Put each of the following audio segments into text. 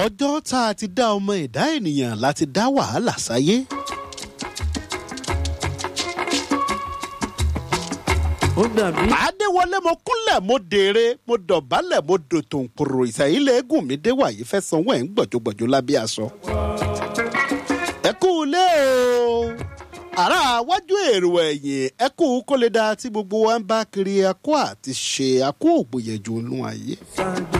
ọjọ́ tá a ti dá ọmọ ẹ̀dá ènìyàn láti dá wàhálà sáyé. ó dàbí àdéwọlé mo kúnlẹ̀ mo dèrè mo dọ̀bálẹ̀ mo dòtò nkòrò ìsẹ̀yìn lẹ́gùn mi dé wàyí fẹ́ sanwó ẹ̀ ń gbọ̀jọ̀gbọ̀jọ̀ lábẹ́ aṣọ. ẹ kú ilé o àrà wájú èrò ẹ̀yìn ẹ kú kó lè dáa tí gbogbo wa ń bá kiri akó àti ṣe akó ògbóyẹ̀jọ inú ayé. ṣáájú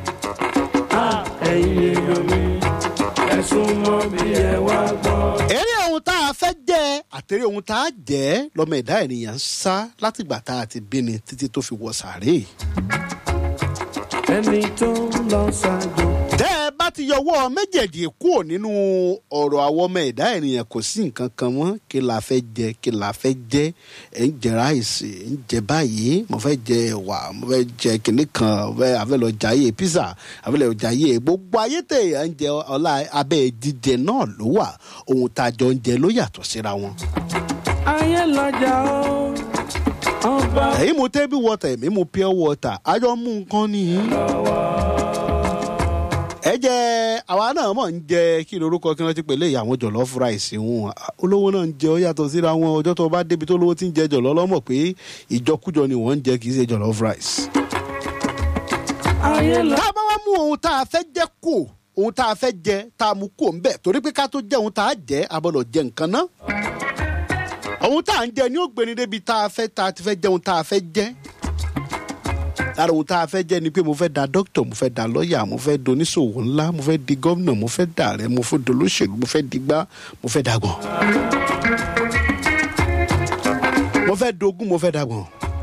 ẹ̀yin èèyàn mi ẹ̀sùn mọ́ bí ẹ wá gbọ́. eré ohun tá a fẹ́ jẹ́ àtẹ̀ré ohun tá a jẹ́ lọ́mọ ẹ̀dá ènìyàn ń sá látìgbà tá a ti bí ni títí tó fi wọ sàárè. ẹni tó ń lọ ṣáájú tẹ́ ẹ bá ti yọwọ́ méjèèjì kúrò nínú ọ̀rọ̀ àwọn ọmọ ẹ̀dá ènìyàn kò sí nǹkan kan mọ́ kí la fẹ́ jẹ kí la fẹ́ jẹ ẹ̀ ń jẹ ráìsì ẹ̀ ń jẹ báyìí mo fẹ́ jẹ ẹ̀wà mo fẹ́ jẹ kìnní kan mo fẹ́ àfẹ́ lọ jayé pizza àfẹ́ lọ jayé gbogbo ayé tẹ̀ ẹ̀ ń jẹ ọlá abẹ́ jíjẹ náà ló wà ohun tá a jọ ń jẹ ló yàtọ̀ síra wọn. ayé lọ́jà ó ọba ẹ̀yin mu table water èmi mu pure water ayọ̀ mú nǹkan nìyí. ẹ jẹ́ àwa náà mọ̀ ń jẹ kí lorúkọ kí wọ́n ti pèlè ìyàwó jọ̀lọ́ fúra ìsìnwó olówó náà ń jẹ ó yàtọ̀ síra wọn ọjọ́ tó bá débi tó lówó ti ń jẹ jọ̀lọ́ lọ́mọ̀ pé ìjọkújọ ni wọ́n ń jẹ kì í ṣe jọ̀lọ́ rice. ayé lọ. tá a bá wá mú ohun tá a fẹ́ jẹ kó ohun tá a fẹ́ jẹ tá a mú kó ń bẹ̀ torí pé ká tó jẹ ohun tá a jẹ a gbọ́dọ̀ jẹ nǹkan náà. ohun tá a ń jẹ ni ó gbéni débi tá a fẹ́ tá a ti fẹ́ jẹ ohun tá a fẹ́ jẹ lára ohun tá a fẹ́ jẹ́ ni pé mo fẹ́ da dókítà mo fẹ́ da lọ́ọ̀yà mo fẹ́ doníṣòwò ńlá mo fẹ́ di gómìnà mo fẹ́ dà rẹ mo fẹ́ dolóṣèlú mo fẹ́ digbá mo fẹ́ dàgbọ̀n. mo fẹ́ dogún mo fẹ́ dàgbọ̀n.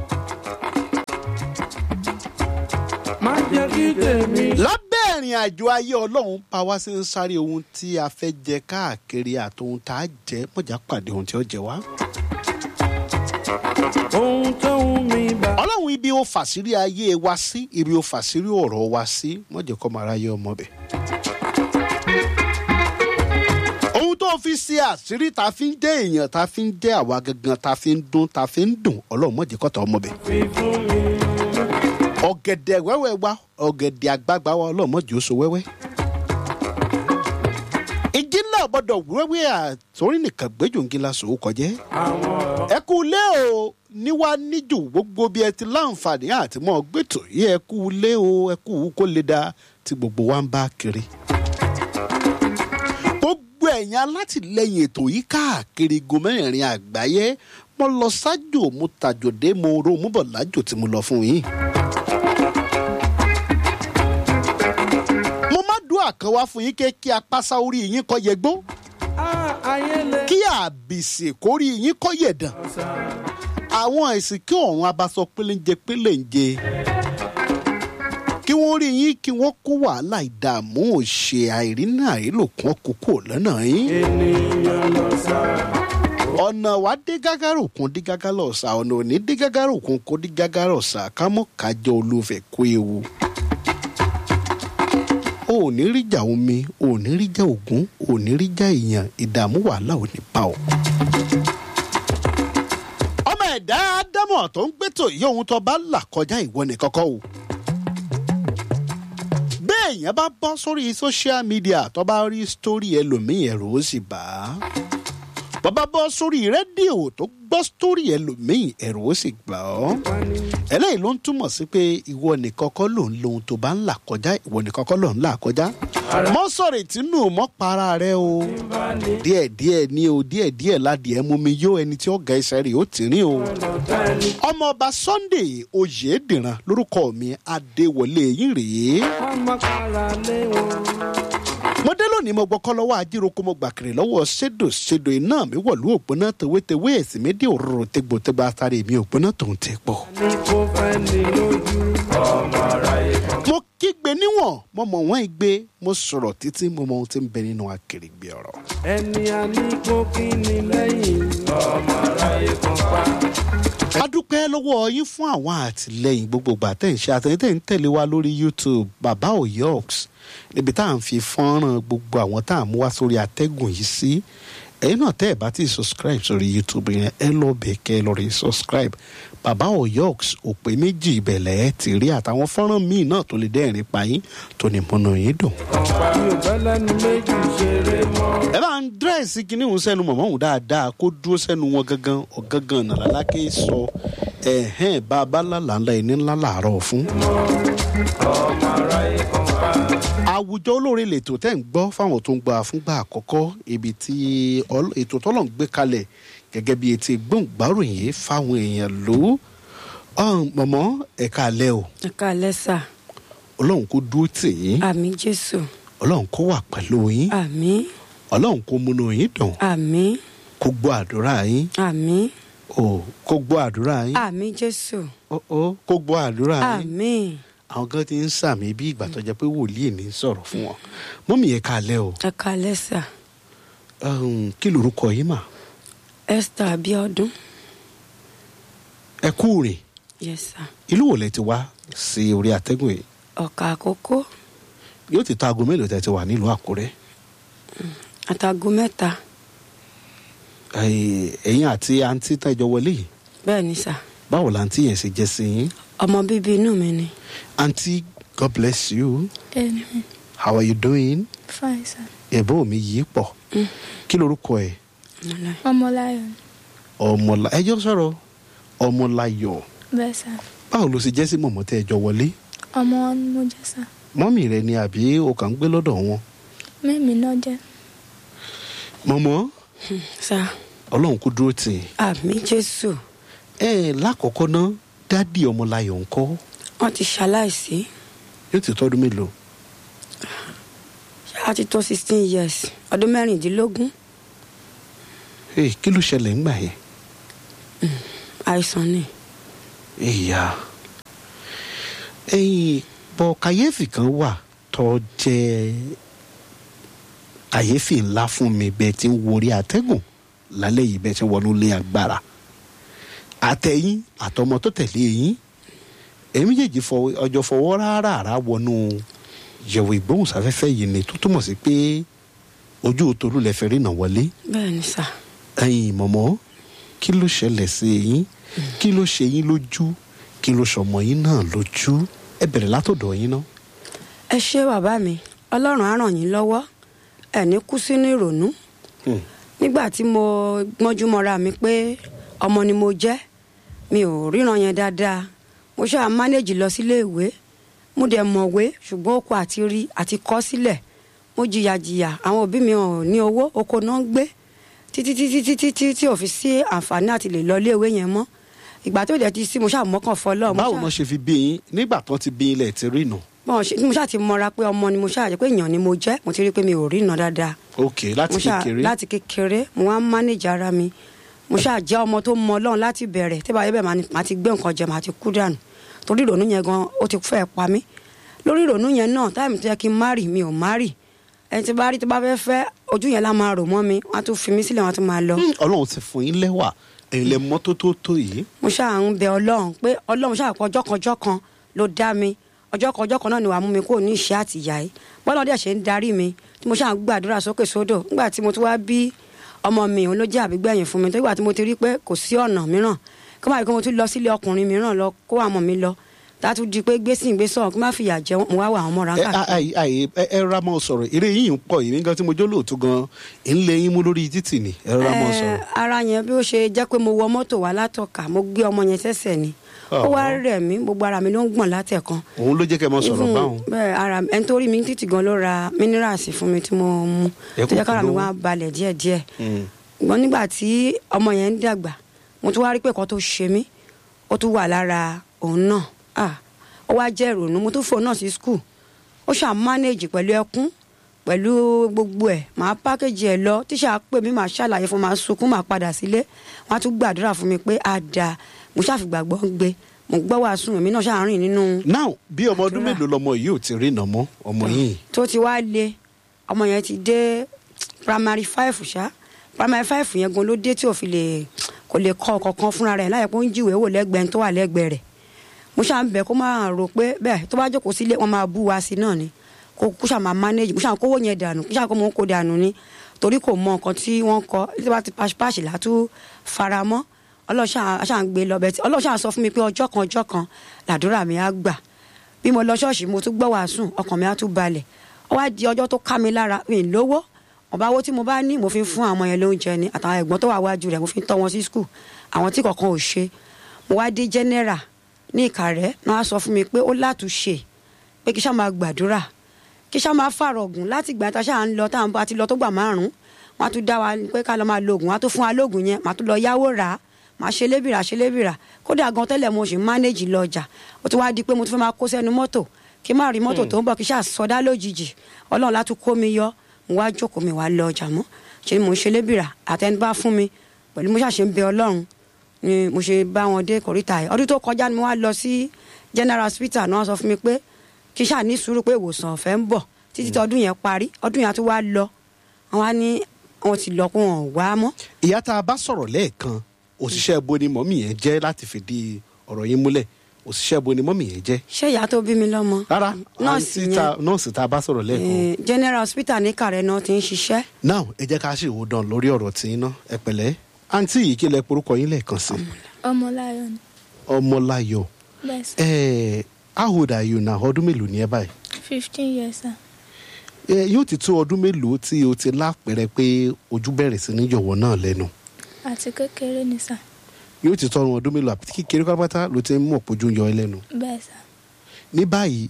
má jẹ́ kí tèmi. lábẹ́ ìrìn àjò ayé ọlọ́run pa wá sí ń sáré ohun tí a fẹ́ jẹ káàkiri àtohun tá a jẹ mọ̀já pàdé ohun tí ó jẹ wá. ohun tó ń mi bá. ọlọ́run ibi ó fàṣírí ayé wa sí ibi ó fàṣírí ọ̀rọ̀ wa sí mọ̀jẹ̀ kọ́ máa ráyé ọmọ bẹ̀. ohun tó fi ṣe àṣírí ta fi ń jẹ́ èèyàn ta fi ń jẹ́ àwa gangan ta fi ń dún ta fi ń dùn ọlọ́run mọ̀jẹ̀ kọ́ta ọmọ bẹ̀. fi fún mi. ọ̀gẹ̀dẹ̀ wẹ́wẹ́ wa ọ̀gẹ̀dẹ̀ àgbààgbà wa ọlọ́run mọ̀jẹ̀ ó so wẹ́wẹ́. ìjì náà gbọ́dọ̀ wẹ́wẹ́ àtòrí nìkan gbẹ́jọ́ngila sòwò kọjẹ́ àwọn ẹ kú lé o níwá níjù gbogbo bí ẹ ti láǹfààní àti mọ gbẹtò yìí ẹ kú lé o ẹ kú kó lè da tí gbogbo wa ń bá kiri. gbogbo ẹ̀yin alátìlẹyìn ètò yìí káàkiri gomẹ́rin àgbáyé mo lọ sájò mo tàjòdé mo ro mo bọ̀ lájò tí mo lọ fún yín. mo má dùn àkànwá fún yín kí apáṣá orí yín kọ́ yẹgbó Ah, ayé lè. kí àbìsì kórí yín kọ́ yẹ̀dàn àwọn àìsàn kí ọ̀run abasọ pélénjẹ pélénjẹ kí wọ́n rí yín kí wọ́n kó wàhálà ìdààmú òṣè àìrínà àìlòkùn ọkùnkùn lọ́nà yín ènìyàn lọ sá. ọ̀nà wa dé gágárò kún dé gágárò ọ̀sà ọ̀nà òní dé gágárò kún kó dé gágárò ọ̀sà kámọ́ kájọ olúfẹ̀ kó ewu. o ò ní ríjà omi o ò ní ríjà ògún o ò ní ríjà èèyàn ìdààmú wàhálà ò ní bá ọ. ọmọ ẹ̀dá ádámọ̀ tó ń gbẹ́tò yí ohun tó bá là kọjá ìwọ ní kọ́kọ́ o. bẹ́ẹ̀ èèyàn bá bọ́ sórí social media tó bá rí sítórì ẹlòmíì ẹ̀rọ ó sì bà á bàbá bọ́ sórí rédíò tó gbọ́ sítórì ẹlòmíì ẹ̀rù ó sì gbà ọ́. eléyìí ló ń túmọ̀ sí pé ìwọ nìkan kọ́ ló ń lo ohun tó bá ń là kọjá ìwọ nìkan kọ́ ló ń là kọjá. mọ́ sọ̀rọ̀ ìtínú mọ́ para rẹ o. díẹ̀ díẹ̀ ni o díẹ̀ díẹ̀ ládìẹ mú mi yó ẹni tí ó ga ẹsẹ̀ rẹ̀ ó tì rín o. ọmọọba sunday oyèdìran lórúkọ mi adéwọlé yín rèé ọmọ kára lé wọn. mo dé lónìí mo gbọ́kọ́ lọ́wọ́ ajíroko mo gbàkiri lọ́wọ́ ṣèdò ṣèdò iná mi wọ̀lú òpónà tewétewé ẹ̀sìn mi dé òróró tegbòtegbò atari mi òpónà tòun ti pọ̀. ní kò fẹ́ ní lójú. ọmọ aráyé kan. mo kígbe níwọ̀n mo mọ̀ wọ́n igbe mo sọ̀rọ̀ títí mo mọ ohun tí ń bẹ nínú akèrègbè ọ̀rọ̀. ẹni a ní kó kí ni lẹ́yìn. ọmọ aráyé kan pa. a dúpẹ́ lọ́wọ́ yín fún àwọn àtìlẹyìn gbogbo ìgbà tẹ̀ ń ṣe àtẹ̀yìn tẹ̀ ń tẹ̀lé wa lórí youtube bàbá oyox níbi tá à ń fi fọ́nrán gbogbo àwọn tá à ń mú wá sórí atẹ́gùn yìí sí ẹ̀yin náà tẹ́ ẹ̀ bá ti subscribe sórí youtube yẹn ẹ lọ bẹ̀ kẹ́ ẹ lọ rí subscribe bàbá oyox òpè méjì ìbẹ̀lẹ̀ ẹ ti rí àtàwọn fọ́nrán míì náà tó lè dẹ́rìn pa yín tó ní múnú yín dùn. mi ò bá lẹ́nu méjì ṣeré mọ́. ẹ bá ń dírẹ́sì kínní òun sẹ́nu mọ̀mọ́ òun dáadáa kó dúró sẹ́nu wọn gangan ọ̀gangan nàlálákè sọ ẹ̀hẹ́n bá a bá lálàá ńlá ẹni ńlá làárọ̀ fún. ọmọ aráyé kan pa. àwùjọ olóore lètò tẹ́ ń gbọ́ fáwọn tó ń gba fúngbà àkọ́kọ́ ibi tí ọl- ètò tọ́lọ̀ ń gbé kalẹ̀ gẹ́gẹ́ bí etí gbọ̀ngbàròyìn fáwọn èèyàn lò ó mọ̀mọ́ ẹ̀ka alẹ́ o ẹ káalẹ́ sà ọlọ́run kó dúró tì yín àmì jésù ọlọ́run kó wà pẹ̀lú yín àmì ọlọ́run kó múnú yín dùn àmì kó gbọ́ àdúrà yín àmì o kó gbọ́ àdúrà yín àmì jésù ó ó kó gbọ́ àdúrà yín àmì àwọn kan ti ń sàmì bí ìgbà tó jẹ́ pé wòlíì ní sọ̀rọ̀ fún wọn mọ́mí ẹ̀ka alẹ́ o ẹ káalẹ́ sà um, kí lorúkọ yín mà esther abiodun ẹ kú rìn yes sà ìlú wo lẹ ti wá sí orí atẹ́gùn yìí ọ̀kà àkókò yóò ti tó aago mélòó tẹ ti wà nílùú àkúrẹ́ àtàgò mẹ́ta Ẹ- ẹ̀yin àti àǹtí tẹ́jọ wọlé yìí bẹ́ẹ̀ ni sà báwo làǹtí yẹn ṣe jẹ́ sí yín ọmọ bíbí inú mi ni àǹtí god bless you Amen. how are you doing Fine, sir. ẹ̀bọ́ mi yìí pọ̀ kí lorúkọ ẹ̀ Ọmọláyọ̀ ni. ọmọlá ẹjọ́ sọ̀rọ̀ ọmọláyọ̀ Bẹ́ẹ̀ sà. báwo ló ṣe jẹ́ sí mọ̀mọ́ tẹ́jọ wọlé Ọmọ wọn ni mo jẹ́ sà. mọ́mì rẹ ni àbí o kàn ń gbé lọ́dọ̀ wọn Mẹ́mi náà jẹ́. mọ̀mọ́ sà ọlọ́run kú dúró tì í àmì jésù ẹ lákọ̀ọ́kọ́ ná dádì ọmọláyọ̀ ńkọ́ wọ́n ti ṣaláìsí yóò ti tọ́dún mélòó a ti tó sixteen years ọdún mẹ́rìndínlógún Hey, kí ló ṣẹlẹ̀ ńgbà yẹn àìsàn ni ìyá ẹyin bọ kàyéfì kan wà tó jẹ kàyéfì ńlá fún mi bẹ́ẹ̀ tí ń worí àtẹ́gùn lálẹ́ yìí bẹ́ẹ̀ tí ń wọnú lé agbára àtẹ̀yìn àtọmọ tó tẹ̀lé yín èmi méjèèjì fọwọ́- ọjọ́ fọwọ́ rárá wọnú yẹ̀wò ìgbóhùnsáfẹ́fẹ́ yìí ni tó túmọ̀ sí pé ojú tolú lẹ fẹ́ rí nà wọlé bẹ́ẹ̀ ni sà ẹyin mọ̀mọ́ kí ló ṣẹlẹ̀ sí yín kí ló ṣe yín lójú kí ló ṣọmọ yín náà lójú ẹ bẹ̀rẹ̀ látọ̀dọ̀ yín náà. ẹ ṣé bàbá mi ọlọ́run á ràn yín lọ́wọ́ ẹ̀ ní kú sínú ìrònú Hmm. nígbà tí mo gbọ́njú mọ́ra mi pé ọmọ ni mo jẹ́ mi ò ríran yẹn dáadáa mo ṣáà mánéjì lọ sílé ìwé mo dẹ̀ mọ̀wé ṣùgbọ́n oko àti rí àti kọ́ sílẹ̀ mo jìyà jìyà àwọn òbí mi ò ní owó oko náà ń gbé títí títí títí tí tí ò fi sí àǹfààní àti lè lọ ilé ìwé yẹn mọ́ ìgbà tó dẹ̀ ti sí mo ṣáà mọ́kàn fọlọ́ mo báwo ṣáà- náà ṣe fi bí yín nígbà tó ti bí ilẹ̀ ti rí nà. bọ́n ṣe mo ṣáà ti mọra pé ọmọ ni mo ṣáà jẹ́ pé èèyàn ni mo jẹ́ mo ti rí i pé mi ò rí iná dáadáa ok láti mo ṣáà kékeré láti kékeré mo wá ń mánéjì ara mi mo ṣáà jẹ́ ọmọ tó mọ ọlọ́run láti bẹ̀rẹ̀ tí báyìí bẹ́ẹ̀ máa ní- máa ti gbé nǹkan jẹ máa ti kú dànù torí ìrònú yẹn gan ó ti fẹ́ pa mí lórí ìrònú yẹn náà táìmù tó yẹ kí n má rì mi ò má rì ẹni tí bá rí tó bá fẹ́ fẹ́ ojú yẹn lá máa rò mọ́ mi wọ́n á tún fi mí sílẹ̀ wọ́n á tún máa lọ Hmm, ọlọ́run ti fún yín lẹ́wà ẹ̀yin lẹ mọ́ tó tó tó yìí. mo ṣáà ń bẹ ọlọ́run pé ọlọ́run ṣáà pọ̀ ọjọ́ kan ọjọ́ kan ló dá mi ọjọ́ kan ọjọ́ kan náà ni wàá mú mi kúrò ní ìṣẹ́ àtìyá yìí bọ́lá dẹ̀ ṣe ń darí mi tí mo ṣáà ń gbàdúrà sókè sódò nígbà tí mo tún wá bí ọmọ mi òun ló jẹ́ àbígbẹ̀yìn fún mi tó ìgbà tí mo ti rí pé kò sí ọ̀nà mìíràn kí wọ́n máa rí pé mo tún lọ sílé ọkùnrin mìíràn lọ kó àwọn mi lọ tààtú di pé gbèsè ìgbésọ̀ kí má fìyà jẹ wọn mo wá wà àwọn ọmọ ẹ ráńkà àì àì ẹ ẹ ra mọ́ sọ̀rọ̀ eré yìí ń pọ̀ yìí nígbà tí mo jó lóòótọ́ gan ń lé yín mú lórí títì ni ẹ ra mọ́ sọ̀rọ̀. Eh, ara yẹn bí ó ṣe jẹ́ pé mo wọ mọ́tò wá látọ̀ka mo gbé ọmọ yẹn sẹ́sẹ̀ ni ó wá Ọ̀hún. rẹ̀ mí gbogbo ara mi ló ń gbọ̀n látẹ̀kan òun ló jẹ́ kẹ́ ẹ mọ́ sọ̀rọ̀ Even báwọn. bẹ́ẹ̀ ara ẹni tó rí mi títì gan ló ra minerals fún mi tí mo mu Ẹ tó jẹ́ kúkú kára mi lówó. wá balẹ̀ díẹ̀díẹ̀ Hmm. ṣùgbọ́n nígbà tí ọmọ yẹn ń dàgbà mo tún wá rí pé ẹ̀kọ́ tó ṣe mí ó tún wà lára òun náà Ah, ó wá jẹ́ ìrònú mo tún fò náà sí skul ó ṣáà manage pẹ̀lú ẹkún pẹ̀lú gbogbo ẹ̀ màá pákéjì ẹ̀ lọ tíṣà pè mí màá ṣàlàyé fún màá sunkún màá padà sílé wọ́n á tún gbàdúrà fún mi pé á dáa mo ṣàfìgbàgbọ́ ń gbé mo gbọ́ wàásù èmi náà ṣáà rìn nínú now bí ọmọ ọdún Àdúrà. mélòó lọmọ yìí ò ti rí nà mọ́ ọmọ yìí. tó ti wá le ọmọ yẹn ti dé primary five ṣá primary five yẹn gan ló dé tí ò fi lè kò lè kọ kankan fúnra rẹ̀ láyé pé ó ń jíwèé wò lẹ́gbẹ̀ẹ́ tó wà lẹ́gbẹ̀ẹ́ rẹ̀ mo ṣáà ń bẹ̀ kó máa rò pé bẹ́ẹ̀ tó bá jókòó sílé wọn máa bú wa sí náà ni kó kó ṣáà máa manage mo ṣáà kówó yẹn dànù kó ṣáà kó mò ń kó dànù ni torí kò mọ nǹkan tí wọ́n kọ tí wọ́n ti pàṣípàṣì látú faramọ́ ọlọ́ṣà àṣà ń gbé lọ bẹ́ẹ̀ tí ọlọ́ṣà sọ fún mi pé ọjọ́ kan ọjọ́ kan làdúrà mi á gbà bí mo lọ ṣọ́ọ̀ṣì mo tún gbọ́ wàásù ọkàn mi á tún balẹ̀ ó wá di ọjọ́ tó ká mi lára mi ì lówó ọba owó tí mo bá ní mo fi ń fún àwọn yẹn lóúnjẹ ni àtàwọn ẹ̀gbọ́n tó wà wájú rẹ̀ mo fi ń tọ́ wọn sí skul àwọn tí kankan ò ṣe mo wá dé general ní ìkàrẹ́ náà á sọ fún mi pé ó látúnṣe pé kí sá máa gbàdúrà kí sá máa fàrọ̀gùn láti gbà tá a ṣáà ń lọ tá a ti lọ tó gbà márùn-ún wọn á tún dá wa pé ká lọ máa lo oògùn wọn á tún fún wa lóògùn yẹn màá tún lọ yáwó rà á màá ṣe lébìrà ṣe lébìrà kódà gan tẹ́lẹ̀ mo sì mánéjì lọ ọjà ó ti wá di pé mo tún fẹ́ máa kó sẹ́nu mọ́tò kí n má rí mọ́tò tó ń bọ̀ kí sá sọdá lójijì ọlọ́run látún kó mi yọ mo wá jókòó mi wá lọ ọjà mọ́ ṣe ni mo ń ṣe lébìrà àtẹni bá fún mi pẹ̀lú mo ṣàṣe ń bẹ ọlọ́run ni mo ṣe bá wọn dé kòríta ẹ̀ ọdún tó kọjá ni mo wá lọ sí general hospital náà sọ fún mi pé kí ṣáà ní sùúrù pé ìwòsàn ọ̀fẹ́ ń bọ̀ títí tí ọdún yẹn parí ọdún yẹn á tún wá lọ wọn á ní wọn ti lọ kó wọn ò wá mọ́. ìyá tá a bá sọ̀rọ̀ lẹ́ẹ̀kan òṣìṣẹ́ bo ni mọ́mì yẹn jẹ́ láti fìdí ọ̀rọ̀ yín múlẹ̀ òṣìṣẹ́ bo ni mọ́mì yẹn jẹ́. ṣé ìyá tó bí mi lọ́mọ. rárá nọ́ọ̀sì àǹtí yẹn tá- nọ́ọ̀sì tá a bá sọ̀rọ̀ lẹ́ẹ̀kan. eh, general hospital ní kàrẹ́ náà ti ń ṣiṣẹ́. now ẹ jẹ́ ká ṣe ìwòdàn lórí ọ̀rọ̀ tí iná ẹ pẹ̀lẹ́ àǹtí yìí kí lẹ porúkọ yín lẹ́ẹ̀kan sí ọmọláyọ̀ ni ọmọláyọ̀ bẹ́ẹ̀ sà ẹ how old are you now ọdún mélòó ni ẹ báyìí fifteen years sà ẹ yóò ti tó ọdún mélòó tí o ti lápẹrẹ pé ojú bẹ̀rẹ̀ sí ní yọ̀wọ̀ náà lẹ́nu àti kékeré ni sà yóò ti tọrun ọdún mélòó àti kékeré pátápátá ló ti ń mọ̀ pójú ń yọ ẹ lẹ́nu bẹ́ẹ̀ sà ní báyìí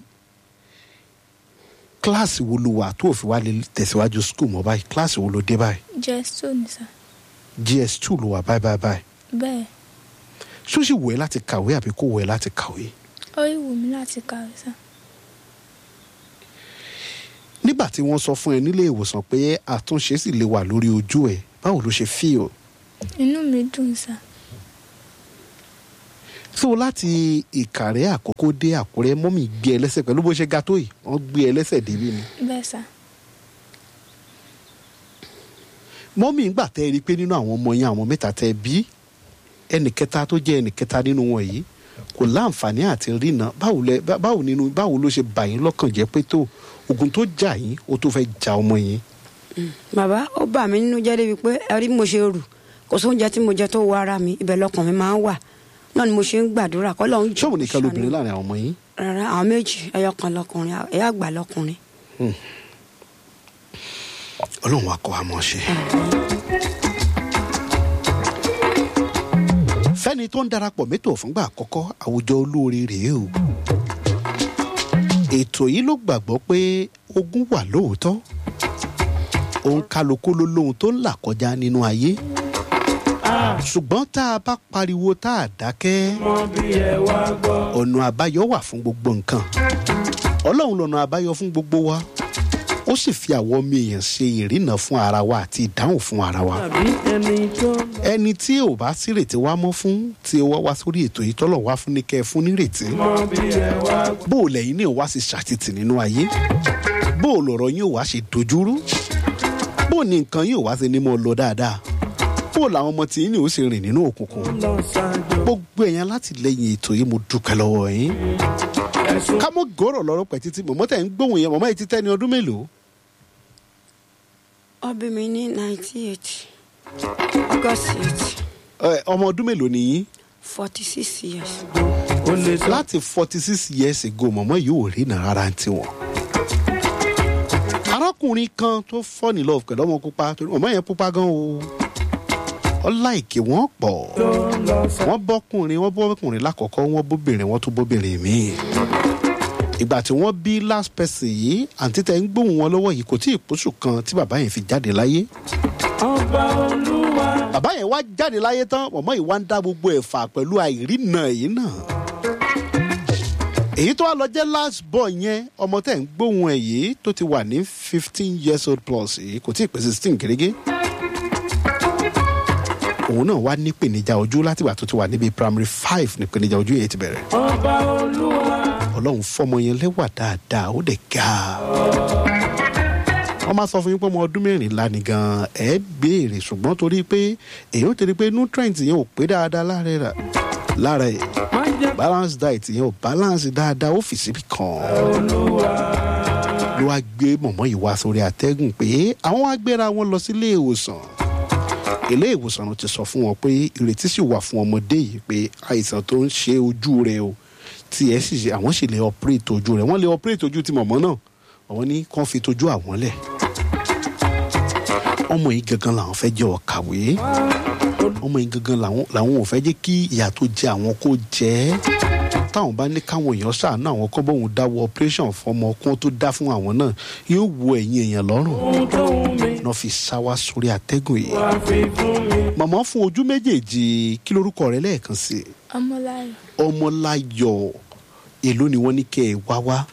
kíláàsì wo ló wà tó òfin wá lè tẹ̀síwájú skul mọ́ báyìí kíláàsì wo ló dé báyìí jess two ni sà gs two ló wà báyìí báyìí báyìí bẹ́ẹ̀ ṣó sì wù ẹ́ láti kàwé àbí kò wù ẹ́ láti kàwé ó yìí wù mí láti kàwé sà nígbà tí wọ́n sọ fún ẹ nílé ìwòsàn pé àtúnṣe sì lè wà lórí ojú ẹ báwo ló ṣe fíò inú mi dùn sà so láti ìkàrẹ́ àkókò dé àkúrẹ́ mọ́mì gbé ẹ lẹ́sẹ̀ pẹ̀lú bó ṣe ga tó yìí wọ́n gbé ẹ lẹ́sẹ̀ débi ni bẹ́ẹ̀ sà mọ́mì ń gbà tẹ́ ẹ rí i pé nínú àwọn ọmọ yẹn àwọn mẹ́ta tẹ́ ẹ bí ẹnì kẹta tó jẹ́ ẹnì kẹta nínú wọn yìí kò láǹfààní àti rìnà báwo lẹ bá- báwo nínú báwo ló ṣe bà yín lọ́kàn jẹ́ pé tó ogun tó jà yín ó tó fẹ́ ja ọmọ yín bàbá ó bà mí nínú jẹ́ débi pé ẹ rí bí mo ṣe rù kò sóúnjẹ tí mo jẹ tó wọ ara mi ibẹ̀ lọkàn mi máa ń wà náà ni mo ṣe ń gbàdúrà kọ́ lọ́hún ṣọ́ọ̀bù nìkan lóbìnrin láàrin àwọn ọmọ yín rárá àwọn méjì ẹyọ kan lọkùnrin ẹyọ àgbà lọkùnrin. ọlọ́run wa kọ́ wa mọ̀ ṣe. fẹ́ni tó ń darapọ̀ mẹ́tò fúngbà àkọ́kọ́ àwùjọ olóore rèé o. ètò yìí ló gbàgbọ́ pé ogun wà lóòótọ́. òun kálukú ló lóhun tó ń là kọjá nínú ayé. ṣùgbọ́n tá a bá pariwo tá a dákẹ́ mọ bí ẹ wá gbọ́. ọ̀nà àbáyọ wà fún gbogbo nǹkan ọlọ́run lọ́nà àbáyọ fún gbogbo wa ó sì fi àwọn ọmọ èèyàn ṣe ìrìnà fún ara wa àti ìdáhùn fún ara wa tàbí ẹni tó ẹni tí ò bá sírètí wá mọ́ fún tí ó wá wá sórí ètò yìí tọ́lọ̀ wá fún ní kẹ́ ẹ fún nírètí mọ bí ẹ wá gbọ́. bó o lẹ́yìn ní ìwá sì ṣàtìtì nínú ayé bó o lọ̀rọ̀ yín ò wá ṣe dojúrú bó o ní nǹkan yín ò wá ṣe ní mọ́ ọ lọ dáadáa bó o làwọn ọmọ tí yín ní ò ṣe rìn nínú òkùnkùn lọ ṣáájú gbogbo èèyàn láti lẹ́yìn ètò yìí mo dúpẹ́ lọ́wọ́ yín ẹ̀sùn ká mọ́ gòrò lọ́rọ́ pẹ̀ títí mọ̀mọ́ tẹ̀ ń gbóhùn yẹn mọ̀mọ́ yìí ti tẹ́ ní ọdún mélòó wọ́n bí mi ní ninety eight august eight Ẹ, ọmọ ọdún mélòó ni yín forty six years. ó lè sọ láti forty six years ago mọ̀mọ́ yìí ò rí nà rárá ti wọ̀n. arákùnrin kan tó fall in love pẹ̀lú ọmọ pupa torí mọ̀mọ́ yẹn pupa gan o ọláìkè wọ́n pọ̀ tó lọ sá. wọ́n bọ́kùnrin wọ́n bọ́kùnrin lákọ̀ọ́kọ́ wọ́n bóbìnrin wọ́n tún bóbìnrin míì ìgbà tí wọ́n bí last person yìí àǹtí tẹ̀ ń gbóhùn wọn lọ́wọ́ yìí kò tí ì pósù kan tí bàbá yẹn fi jáde láyé ọba olúwa bàbá yẹn wá jáde láyé tán mọ̀mọ́ yìí wá ń dá gbogbo ẹ̀ fà pẹ̀lú àìrínà yìí náà èyí tó wá lọ jẹ́ last boy yẹn ọmọ tẹ̀ ń gbóhùn ẹ̀ yìí tó ti wà ní fifteen years old plus yìí kò tí ì pé sixteen gẹ́gẹ́ òun náà wá nípèníjà ojú látìgbà tó ti wà níbi primary five nípèníjà ojú yẹn ti bẹ̀rẹ̀ ọba olúwa ọlọ́run fọmọ yẹn lẹ́wà dáadáa ó dẹ̀ ga wọ́n máa sọ fún yín pé ọmọ ọdún mẹ́rìnlá ni gan-an ẹ̀ béèrè ṣùgbọ́n torí pé èyí ó torí pé nutrient yẹn ò pé dáadáa lára ẹ̀ lára ẹ̀ má jẹ́ balance diet yẹn ò balance dáadáa ó fi síbi kan olúwa ló ló wá gbé mọ̀mọ́ yìí wá sórí àtẹ́gùn pé àwọn wá gbéra wọn lọ sílé ìwòsàn ilé ìwòsàn ló ti sọ fún wọn pé ìrètí sì wà fún ọmọdé yìí pé àìsàn tó ń ṣe ojú rẹ o tí ẹ sì ṣe àwọn sì lè operate ojú rẹ wọ́n lè operate ojú ti mọ̀mọ́ náà àwọn ní kàn fi tojú àwọn lẹ̀ ọmọ yìí gangan làwọn fẹ́ jẹ́ ọ̀kàwé ọmọ yìí gangan làwọn làwọn ò fẹ́ jẹ́ kí ìyà tó jẹ àwọn kó jẹ́ ẹ́ táwọn bá ní káwọn èèyàn ṣàánú àwọn kọ́ bóun dáwọ́ operation fọmọ kún tó dá fún àwọn náà yóò wo ẹ̀yìn èèyàn lọ́rùn ohun tó wù mí náà fi sá wá sórí àtẹ́gùn yìí wá fi fún mi. màmá fún ojú méjèèjì kí lorúkọ rẹ lẹ́ẹ̀kan sí i ọmọláyọ̀ ọmọláyọ̀ èló ni wọ́n ní kẹ́ ẹ wá wá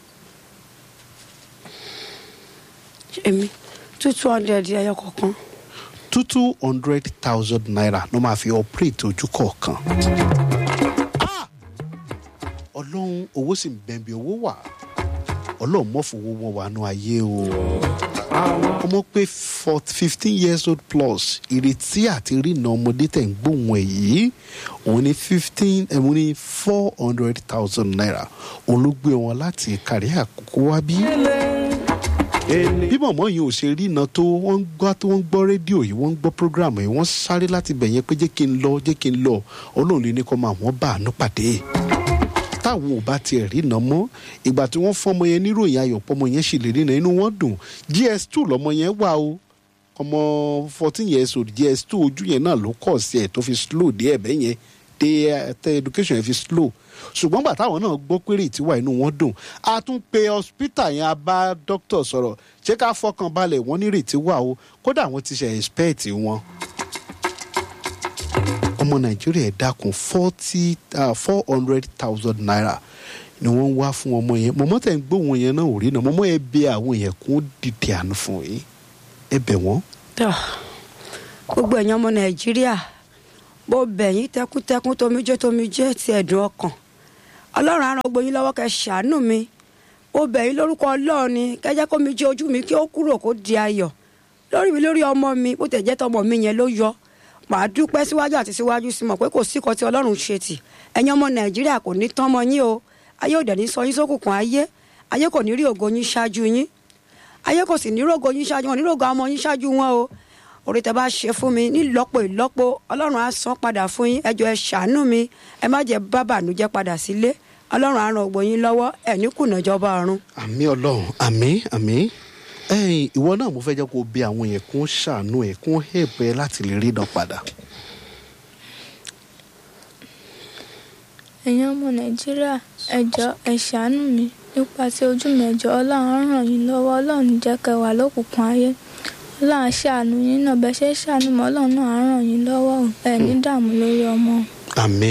èmi two two hundred ẹyọ kọ̀ọ̀kan two two hundred thousand naira ló máa fi operate ojú kọ̀ọ̀kan. Ah! ọlọ́run owó sì ń bẹ̀m̀bì owó wà ọlọ́run mọ́fowó wọn wà nù ayé o ọmọ pé fifteen years old plus ìrètí àti rìnà ọmọdé tẹ̀ ń gbóhùn ẹ̀ yìí òun ní fifteen òun ní four hundred thousand naira òun ló gbé wọn láti kárí àkókò wá bí Èlé bí mọ̀mọ́ yìí ò ṣe rí iná tó wọ́n ń gbọ́ tó wọ́n ń gbọ́ rédíò yìí wọ́n ń gbọ́ prógráàmù yìí wọ́n sáré láti bẹ̀ yẹn pé jẹ́ kí n lọ jẹ́ kí n lọ ọlọ́run lè ní kọ́ máa wọ́n bá àánú pàdé táwọn ò bá tiẹ̀ rí iná mọ́ ìgbà tí wọ́n fọ́mọ yẹn níròyìn ayọ̀ pọ́mọ yẹn sì lè rí iná inú wọn dùn gs2 lọmọ yẹn wà o ọmọ fourteen years old gs2 ojú yẹn náà ló kọ̀ sí ẹ̀ tó fi slow dé ẹ̀bẹ̀ yẹn dé tẹ education yẹn fi slow ṣùgbọ́n gbà táwọn náà gbọ́ pé rètí wà inú wọn dùn a tún pe hospital yẹn a bá doctor sọ̀rọ̀ ṣé ká fọkàn balẹ̀ wọ́n ní rètí wà o kódà wọ́n ti ṣe expect wọn. ọmọ nàìjíríà ẹ̀ dákun forty four hundred thousand naira ni wọ́n ń wá fún ọmọ yẹn mọ̀mọ́ tẹ̀ ń gbóhùn yẹn náà ò rí náà mọ̀mọ́ ẹ bẹ àwọn yẹn kún dìde àánú fún yín ẹ bẹ̀ wọ́n. tọ́ gbogbo ẹ̀yàn ọmọ nàìjíríà bó bẹ̀yìn tẹkúntẹkún tomijé tomijé ti ẹ̀dùn ọkàn ọlọ́run á ran gbogbo yín lọ́wọ́ kẹ́ ṣàánú mi bó bẹ̀yìn lórúkọ ọlọ́run ni kẹ́jẹ́ kó mi jẹ́ ojú mi kí ó kúrò kó di ayọ̀ lórí mi lórí ọmọ mi bó tẹ̀ jẹ́ tọmọ mi yẹn ló yọ màá dúpẹ́ síwájú àti síwájú sí mọ̀ pé kò sí kan tí ọlọ́run ṣe tì ẹ̀yin ọmọ nàìjíríà kò ní tán mọ́ yín o ayé òdẹ̀ ní sọ yín sókùnkùn ayé ayé kò ní rí ògo yín ṣáájú yín ayé kò sì ní rògo yín ṣáájú wọn ní rògo ọmọ yín ṣáájú wọn o orí tẹ bá ṣe fún mi nílọ́pọ̀ ìlọ́pọ̀ ọlọ́run á san padà fún yín ẹjọ́ ẹ ṣàánú mi ẹ má jẹ́ bá bànújẹ́ padà sílé ọlọ́run á ran ògbó yín lọ́wọ́ ẹ̀ ní kùnà ìjọba ọ̀run. àmì ọlọ́run àmì àmì ẹ̀yìn ìwọ náà mo fẹ́ jẹ́ kó o bí àwọn yẹn kún ṣàánú ẹ̀ kún hẹ̀pẹ́ láti lè rí iná padà. ẹ̀yin ọmọ nàìjíríà ẹ jọ̀ọ́ ẹ ṣàánú mi nípa tí ojú mi ẹ jọ̀ọ́ ọlọ́run á ràn yín lọ́wọ́ ọlọ́run ní jẹ́ kẹ́ wà lókùnkùn ayé ọlọ́run á ṣàánú yín náà bẹ́ẹ̀ ṣe ṣàánú mọ́ ọlọ́run náà á ràn yín lọ́wọ́ o. ẹ ní dààmú lórí ọmọ. àmì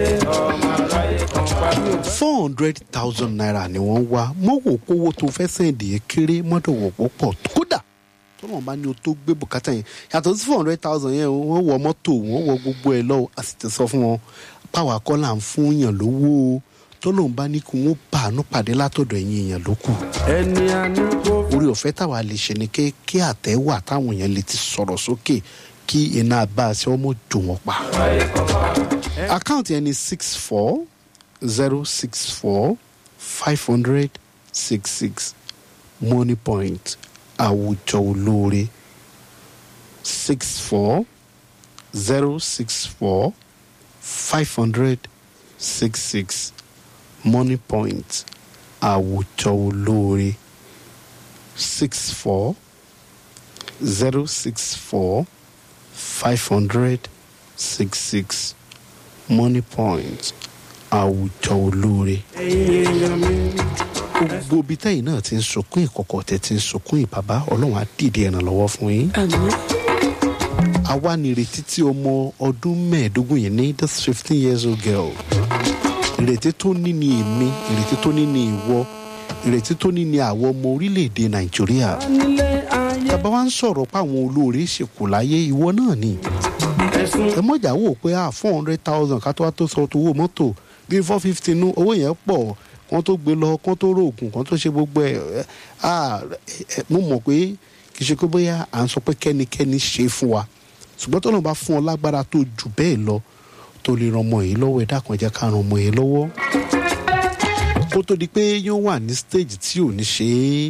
four hundred thousand naira ni wọ́n wá mọ́ wò kówó tó fẹ́ sẹ́ǹdì yẹn kéré mọ́tò wò pọ̀ pọ̀ kódà tó náà bá ní o tó gbé bùkátà yẹn yàtọ̀ sí four hundred thousand yẹn wọ́n wọ mọ́tò wọ́n wọ gbogbo ẹ̀ lọ́wọ́ a sì ti sọ fún wọn páwa kọ́ là ń fún yàn lówó o tó lóun bá ní kí wọ́n bá àánú pàdé látọ̀dọ̀ ẹ̀yìn èèyàn ló kù ẹni àánú kò orí ọ̀fẹ́ táwa lè ṣe ni ké kí àtẹ̀wà táwọn èèyàn lè ti sọ̀rọ̀ sókè kí iná bá a ṣe ọmọ jò wọ́n pa. àkáǹtì ẹni six four zero six four five hundred six six money point àwùjọ olóore six four zero six four five hundred six six money point àwùjọ olóore six four zero six four five hundred six six money point àwùjọ olóore. ẹ̀yin èèyàn mi. gbogbo ibi tẹ́yìn náà ti ń sunkún ìkọ̀kọ̀ tẹ́ ti ń sunkún ìbàbá ọlọ́run á dìde ìrànlọ́wọ́ fún yín. àmín àwa nìrètí tí ọmọ ọdún mẹ́ẹ̀ẹ́dógún yìí ní this fifteen years old girl ìrètí tó ní ni èmi ìrètí tó ní ni ìwọ ìrètí tó ní ni àwọn ọmọ orílẹ̀-èdè nàìjíríà nílé ayé tàbá wa ń sọ̀rọ̀ pé àwọn olóore ṣèkù láyé ìwọ náà ni ẹ̀sùn ẹ mọ̀jà wò pé ah four hundred thousand ká tó wá tó sọ tó owó mọ́tò bíi four fifty nú owó yẹn pọ̀ kán tó gbé lọ kán tó rògùn kán tó ṣe gbogbo ẹ̀ ẹ̀, ah ẹ̀, mo mọ̀ pé kì í ṣe pé bóyá à ń sọ pé kẹ́nikẹ́ni ṣe fún wa ṣùgbọ́n tó náà bá fún ọ lágbára tó jù bẹ́ẹ̀ lọ tó lè ran ọmọ yìí lọ́wọ́ ẹ dákun ẹ jẹ́ ká ran ọmọ yìí lọ́wọ́ kó tó di pé yóò wà ní stage tí ò ní ṣe é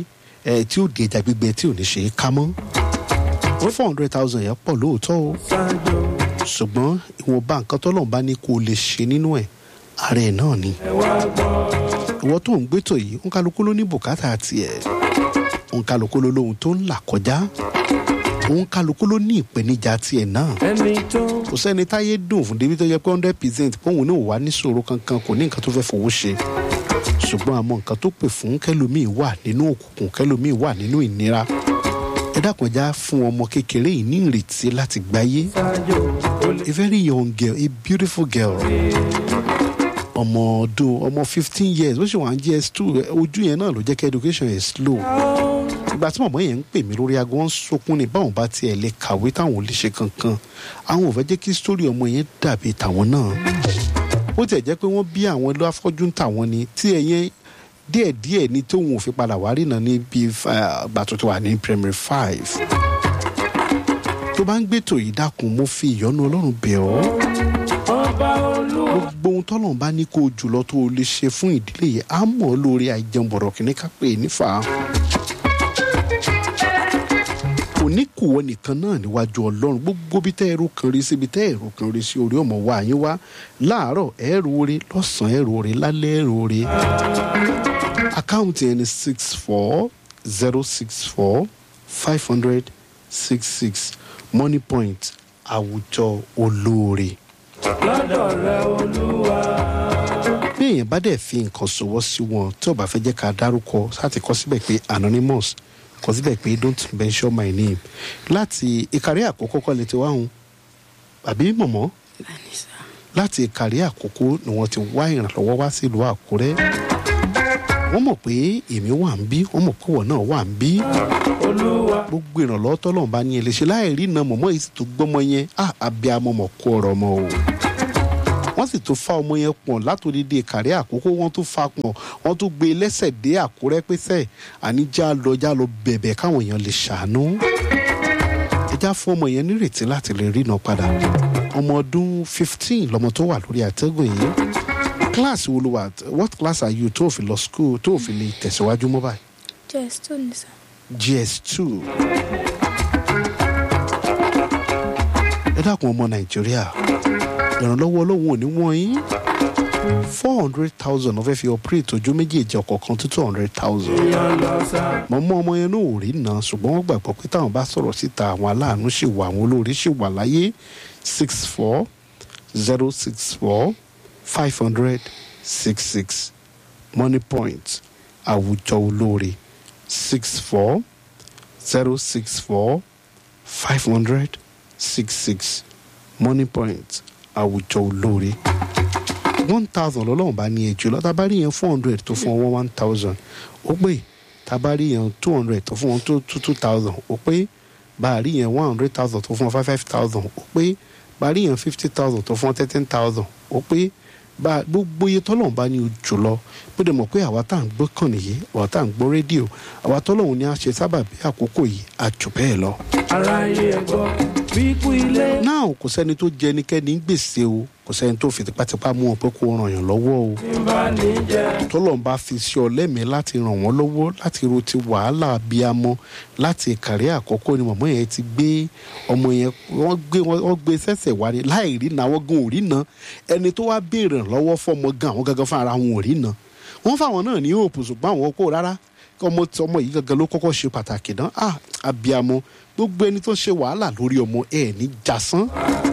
ẹ tí ó di ẹja gbígbẹ tí ò ní ṣe é ká mọ́ four hundred thousand yẹn pọ̀ lóòótọ́ o ṣáájú ṣùgbọ́n ìwọ̀nba nǹkan tọ́lọ́run bá ní kó o lè ṣe nínú ẹ̀ ara ẹ̀ náà ni ẹ wá gbọ́. ìwọ tó ń gbétò yìí ń kálukú ló ní bùkátà tiẹ̀ ń kálukú ló lóhun tó ń là kọjá ń kálukú ló ní ìpèníjà tiẹ̀ náà ẹni tó kò sẹ́ni táyé dùn fún débi tó yẹ pé hundred percent póun náà wà níṣòro kankan kò ní nǹkan tó fẹ́ fowó ṣe ṣùgbọ́n àmọ́ nǹkan tó pè fún kẹlòmíì wà nínú òkùnkùn kẹlòmíì wà nínú ìnira ẹ dákunjá fún ọmọ kékeré yìí ní ìrètí láti gbáyé ṣáájú ó lè a very young girl a beautiful girl ọmọ ọdún ọmọ fifteen years ó sì wà ní gs two ojú yẹn náà ló jẹ́ kí education yẹn slow ìgbà tí mọ̀mọ́ yẹn ń pè mí lórí aago wọn ń sọkún ni báwọn bá tiẹ̀ lè kàwé táwọn ò lè ṣe kankan àwọn ò fẹ́ jẹ́ kí sítórì ọmọ yẹn dàbí tàwọn náà ó tiẹ̀ jẹ́ pé wọ́n bí àwọn ló afọ́jú ń tàwọn ni tí ẹ̀yẹn díẹ̀díẹ̀ ni tóun ò fi padà wá rí náà ní bíi ìgbà tó ti wà ní primary five tó bá ń gbètò yìí dákun mo fi ìyọ́nú ọlọ́run bẹ̀ ọ́ ọba olúwa gbogbo ohun tọ́lọ́run bá ní kó o jùlọ tó o lè ṣe fún ìdílé yìí á mọ̀ ọ́ lórí àìjẹun bọ̀rọ̀ kìíní ká pè é nífà. kò ní kù wọ́n nìkan náà níwájú ọlọ́run gbogbo bí tẹ́ ẹ̀rọ kan rí síbi tẹ́ ẹ̀rọ kan rí sí orí ọmọ wa yín wá láàárọ̀ ẹ̀rọ orí lọ́sàn-án ẹ̀rọ orí lálẹ́ ẹ̀rọ orí. àkáǹtì ẹni six four zero six four five hundred six six money point àwùjọ olóore lọ́dọ̀ rẹ olúwa. bí èèyàn bá dẹ̀ fi nǹkan ṣòwò sí wọn tí ò bá fẹ́ jẹ́ ká dárúkọ láti kọ síbẹ̀ pé anonymous kọ síbẹ̀ pé don't mention my name láti ìkàrí àkókò kọ́ lè ti wá hun àbí mọ̀mọ́ láti ìkàrí àkókò ni wọ́n ti wá ìrànlọ́wọ́ wá sílùú àkúrẹ́ wọ́n mọ̀ pé èmi wà ń bí wọ́n mọ̀ pé wọ́n náà wà ń bí olúwa gbogbo ìrànlọ́wọ́ tọ́lọ́run bá ní ẹ lè ṣe láì rí iná mọ̀mọ́ yìí sì tó gbọ́mọ yẹn á abiyamọ mọ̀ kó ọ̀rọ̀ ọmọ o wọ́n sì tún fa ọmọ yẹn pọ̀n látòdìdí kàrí àkókò wọ́n tún fa pọ̀n wọ́n tún gbé e lẹ́sẹ̀ dé àkúrẹ́ pẹ́sẹ̀ àníjà lọ já lọ bẹ̀bẹ̀ káwọn èèyàn lè ṣàánú ẹjá fún ọmọ yẹn nírètí láti lè ríná padà ọmọ ọdún fifteen lọmọ tó wà lórí àtẹ́gùn yìí kíláàsì wo ló wà what class are you tó fi lọ school tó fi lè tẹ̀síwájú mọ́ báyìí jess tó ní sá gs2 ẹ dákun ọmọ nàìjíríà ìrànlọ́wọ́ ọlọ́run ò ní wọ́n yín four hundred thousand ọ̀fẹ́ fi operate ojú méjèèjì ọ̀kọ̀ọ̀kan tó two hundred thousand yan lọ sá. mọ̀mọ́ ọmọ yẹn náà ò rí náà ṣùgbọ́n wọ́n gbàgbọ́ pé táwọn bá sọ̀rọ̀ síta àwọn aláàánú ṣì wà àwọn olóore ṣì wà láyé six four zero six four five hundred six six money point àwùjọ olóore six four zero six four five hundred six six money point àwùjọ olóore one thousand lọ́lọ́run bá ní ẹjọ́ lọ tábàárí yẹn four hundred tó fún wọn one thousand ó pé tábàárí yẹn two hundred tó fún wọn two two two thousand ó pé bàárí yẹn one hundred thousand tó fún wọn five five thousand ó pé bàárí yẹn fifty thousand tó fún wọn thirteen thousand ó pé bá gbogbo iye tọ́lọ́run bá ní ojú lọ bó dẹ̀ mọ̀ pé àwa tá à ń gbọ́ kàn nìyí àwa tá à ń gbọ́ rédíò àwa tọ́lọ́run ni a ṣe sábàbí àkókò yìí àjò bẹ́ẹ̀ lọ aráyé ẹ gbọ́ wíkú ilé. náà kò sẹ́ni tó jẹ ẹnikẹ́ni ń gbèsè o kò sẹ́ni tó fi tipátipá mú wọn pé kó ràn yàn lọ́wọ́ o tí ń bá ní jẹ. tọ́lọ́n bá fi sí ọ lẹ́mìí láti ràn wọ́n lọ́wọ́ láti ro ti wàhálà abiyamọ láti ìkàrí àkọ́kọ́ ni mọ̀mọ́ yẹn ti gbé ọmọ yẹn wọ́n gbé wọ́n gbé sẹ́sẹ̀ wá ní láì rí na wọ́n gan ò rí na ẹni tó wá béèrè lọ́wọ́ fọmọ gan àwọn gangan fún ara wọn ò rí na wọ́n fáwọn náà ní òòpù ṣùgbọ́n àwọn kò rárá ọmọ tí ọmọ yìí gangan ló kọ́kọ́ ṣe pàtàkì náà ah abiyamọ gbogbo ẹni tó ṣe wàhálà lórí ọmọ ẹ ní jasán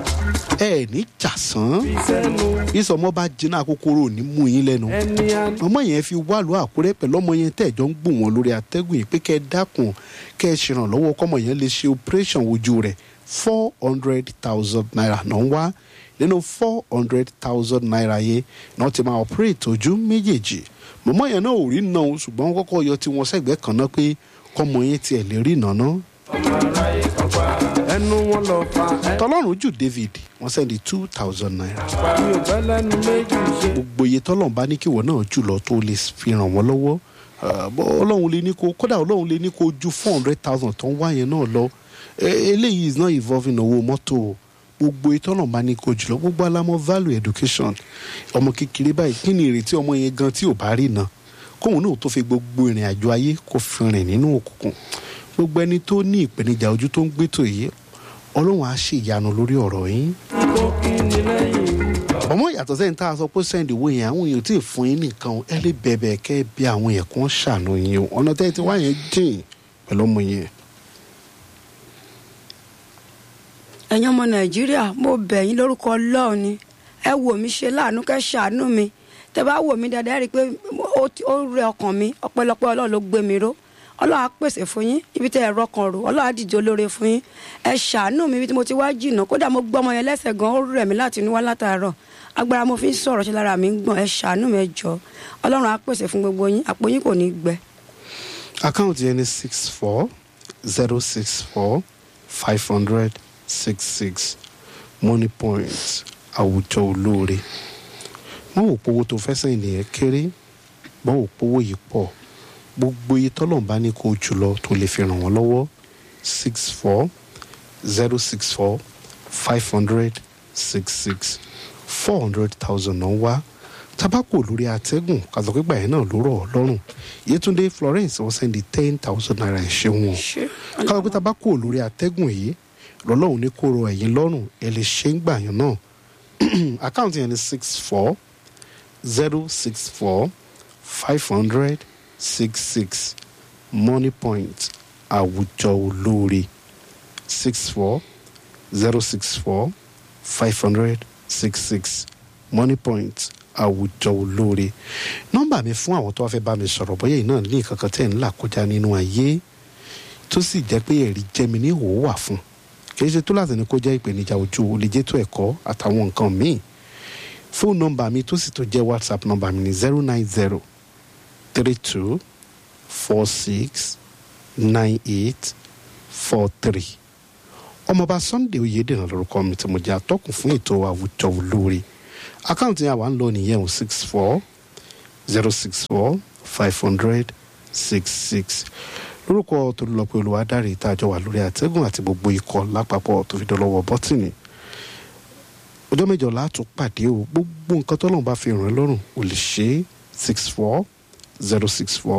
ẹ ní jasán fi sẹ́nu ìsọmọ bá jiná kòkòrò ní mú yín lẹ́nu ẹni àná. ọmọ yẹn fi wá lu àkúrẹ́ pẹ̀lú ọmọ yẹn tẹ̀jọ́ ń gbùn wọn lórí àtẹ́gùn yìí pé kẹ́ ẹ dákun kẹ́ ẹ ṣèrànlọ́wọ́ kọ́mọ yẹn lè ṣe operation ojú rẹ̀ four hundred thousand naira náà ń wá nínú four hundred thousand naira yẹn náà ti máa operate ojú méjèèjì mọ̀mọ́ yẹn náà ò rí náà o, ṣùgbọ́n wọ́n kọ́kọ́ yọ tiwọn sẹ́gbẹ́ kan náà pé kọ́mọ yẹn tiẹ̀ lè rí náà náà ọmọ aráyé kan pa ẹnu wọn lọ fa ẹ. tọ́lọ́run jù david wọ́n sẹ́ndí two thousand naira mi ò fẹ́ lẹ́nu méjì ṣe. gbogbo iye tọ́lọ́run bá ní kí ìwọ náà jùlọ tó lè fi ràn wọ́n lọ́wọ́ Ah, bọ́ ọlọ́run lè ní kó kódà ọlọ́run lè ní kó ju four hundred thousand tó ń wá yẹn náà lọ Eh, eléyìí is not involving owó mọ́tò o. gbogbo iye tọ́lọ́run bá ní kó jùlọ gbogbo alámọ̀ value education ọmọ kékeré báyìí kí ni ìrètí ọmọ yẹn gan tí ò bá rí náà kóun náà tó fi gbogbo ìrìn àjò ayé kó fi rìn nínú òkùnkùn gbogbo ẹni tó ní ìpèníjà ojú tó ń gbétò yìí ọlọ́run á ṣe ìyanu lórí ọ̀rọ̀ yín kó kí ni lẹ́yìn ọmọ yàtọ̀ sẹ́yìn tá a sọ pé sẹ́ndì owó yẹn àwọn èèyàn tí ì fún yín nìkan ẹ lè bẹ̀bẹ̀ kẹ́ ẹ bí àwọn yẹn kàn ṣàánú yín o ọ̀nà tẹ́ ẹ ti wá yẹn jìn pẹ̀lú ọmọ yẹn. ẹ̀yin ọmọ nàìjíríà mo bẹ̀ yín lórúkọ ọlọ́run ni ẹ wò mí ṣe láàánú kẹ́ ṣàánú mi tẹ bá wò mí dáadáa ẹ rí i pé ó ti- ó rẹ ọkàn mi ọpẹ́lọpẹ́ ọlọ́run ló gbé mi ró ọlọ́run á pèsè fún yín ibi tẹ ẹ rọkàn rò ọlọ́run á dìde olóore fún yín ẹ ṣàánú mi ibi tí mo ti wá jìnnà kódà mo gbọ́ ọmọ yẹn lẹ́sẹ̀ gan ó rẹ̀ mí láti inú wá látàárọ̀ agbára mo fi ń sọ̀rọ̀ ṣe lára mi ń gbọ̀n ẹ ṣàánú mi ẹ jọ ọlọ́run á pèsè fún gbogbo yín àpò yín kò ní gbẹ. àkáǹtì yẹn ní six four zero six four five hundred six six money point àwùjọ olóore wọ́n wò pówó tó fẹ́ sẹ́yìn nìyẹn kéré wọ́n wò pówó yìí pọ̀ gbogbo iye tọ́lọ́run bá ní kó o jùlọ tó lè fi ràn wọ́n lọ́wọ́ six four zero six four five hundred six six four hundred thousand náà wá tabako lórí atẹ́gùn kàtọ́kẹ́gbà yẹn náà ló rọ̀ ọ́ lọ́rùn yétúndé florence wọ́n sẹ́ndí ten thousand naira ẹ̀ ṣe wọn ṣé káwọn pé tabako lórí atẹ́gùn yìí lọ́lọ́run ní kó rọ ẹ̀yìn lọ́rùn ẹ lè ṣe ń gbà yẹn náà àkáǹtì yẹn ní six four zero six four five hundred six six money point àwùjọ olóore six four zero six four five hundred six six money point àwùjọ olóore nọ́mbà mi fún àwọn tó wá fẹ́ bá mi sọ̀rọ̀ bóyá yìí náà ní nǹkan kan tẹ̀ ń là kọjá nínú ayé tó sì jẹ́ pé ẹ̀rí jẹ́mi ní ìhòòhò wà fún kì í ṣe tó láti ní kó jẹ́ ìpèníjà ojú o lè jẹ́ tó ẹ̀kọ́ àtàwọn nǹkan míì fóònù nọ́mbà mi tó sì tó jẹ́ whatsapp nọ́mbà mi ní zero nine zero three two four six nine eight four three ọmọọba sunday oyèdènà lórúkọ mi tí mo jẹ́ atọ́kùn fún ètò àwùjọ olóore àkáǹtì yẹn àwa ń lọ nìyẹn o six four zero six four five hundred six six lórúkọ tolúlọpẹ olùwádàrí ìtajọ wà lórí àtẹgùn àti gbogbo ikọ̀ lápapọ̀ tó fi dọlọ́wọ́ bọ́tìnì ọjọ́ mẹ́jọ látún pàdé o gbogbo nǹkan tọ́lọ́run bá fi ràn ẹ́ lọ́rùn ò lè ṣe é six four zero six four